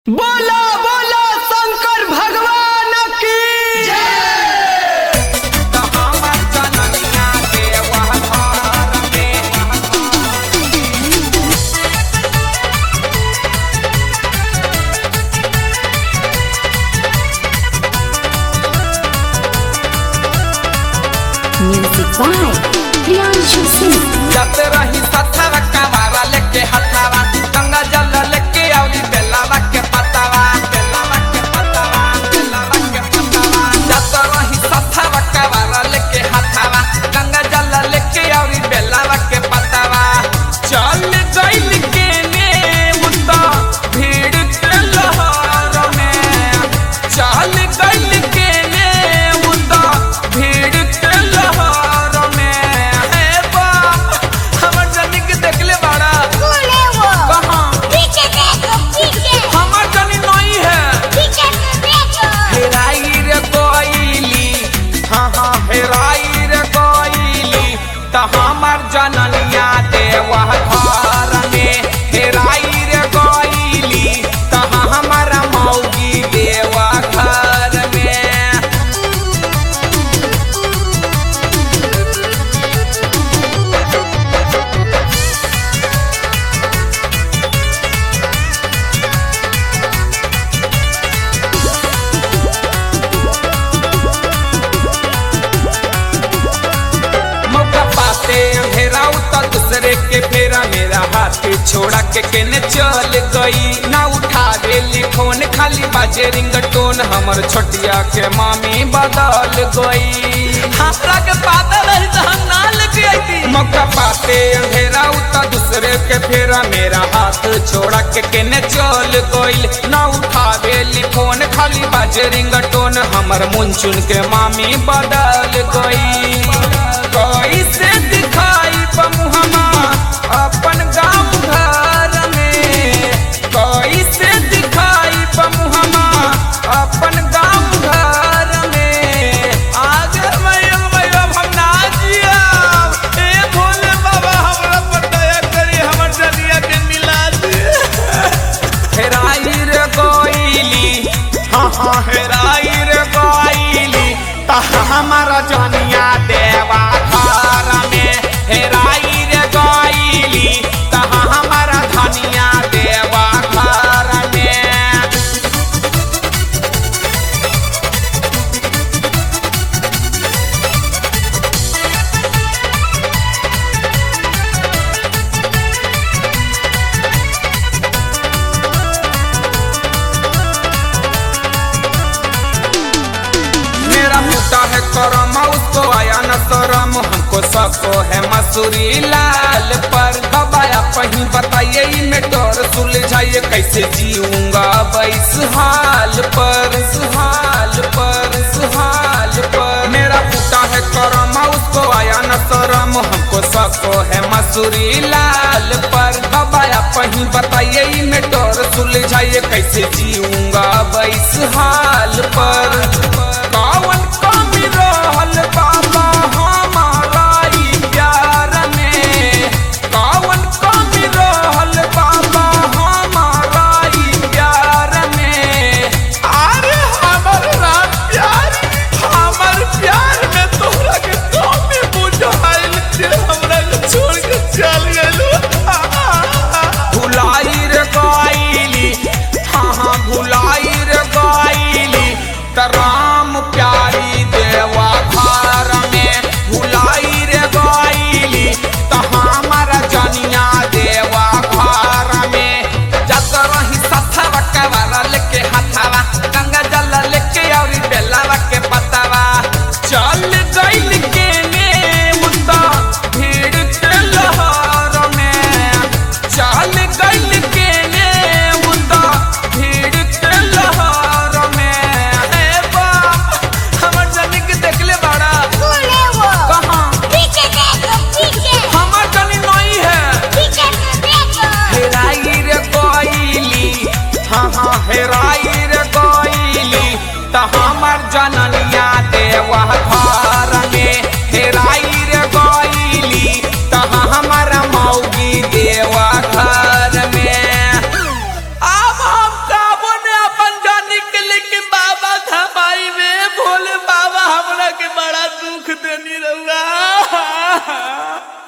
बोला बोला शंकर भगवान की Music by Priyanshu Singh. जत रही सथवा कवारा लेके हथावा गंगा जल लेके औरी बेलावा के पतावा बेलावा के पतावा बेलावा के पतावा जत रही सथवा कवारा लेके हथावा गंगा जल लेके औरी बेलावा के पतावा चल गइल के ने मुद्दा भीड़ के लहर में चल गइल के ने मुद्दा भीड़ के लहर में हे बाप हमर जनी के देखले बाड़ा बोले वो कहाँ पीछे देखो पीछे हमर जनी नहीं है पीछे से देखो हेराई रे कोइली हाँ हाँ हेराई रे कोइली त हमर जननिया देवा घर में हेराई रे कोइली त हमर मौगी देवा घर में मौका पाते अंधेरा उतर दूसरे के फेरा मेरा हाथ छोड़ा के केने चल गई ना उठा रेली फोन खाली बाजे रिंगटोन हमर छोटिया के मामी बदल गई हमरा के पाता रही तो हम ना लेके आई मौका पाते अंधेरा उतर दूसरे के फेरा मेरा हाथ छोड़ा के केने चल गई ना उठा रेली फोन खाली बाजे रिंगटोन हमर मुंचुन के मामी बदल गई कैसे दिखाई बमुहमा अपन गाँव घर में कैसे दिखाई बमुहमा अपन गाँव घर में आगे मैं मैं हम ना जिया ए भोले बाबा हमरा पर दया करी हमर जनिया के मिला दे हेराई रे कोइली हाँ हाँ हेराई रे कोइली ता हमारा जनिया देवा घर में हेराई रे कोइली ता हमारा धनिया देवा घर में मेरा मुद्दा है करम उसको आया न शरम हमको सबको है मसूरी लाल पर दबाया कहीं बताइए ई में डर सुलझाइए कैसे जीऊंगा बैस हाल पर सुहाल पर सुहाल पर मेरा मुद्दा है करम उसको आया न शरम हमको सबको है मसूरी लाल पर दबाया कहीं बताइए ई में डर सुलझाइए कैसे जीऊंगा बैस हाल पर कौन कमी रहल बाबा हमारा ई प्यार में कौन कमी रहल बाबा हमारा ई प्यार में अरे हमर रात प्यार हमर प्यार में तोहरा के कमी बुझाइल जे हमरा के छोड़ के चल गेलू भुलाई रे गइली हाँ हाँ भुलाई रे गइली त राम प्यारी देवा घर में भुलाई रे गइली त हमारा जनिया देवा घर में जत रही सथवा कवारा लेके हथावा गंगा जल लेके औरी बेलावा के पतावा चल गइल के ने मुद्दा भीड़ के लहर में चल गइल के ने मुद्दा भीड़ के लहर में हे बाप हमर जनी के देखले बाड़ा बोले वो कहाँ पीछे देखो पीछे हमर जनी नहीं है पीछे से देखो हेराई रे कोइली हाँ हाँ हेराई रे कोइली त हमर जननिया देवा घर में हेराई रे कोइली त हमर मौगी देवा घर में अब हम कब रउआ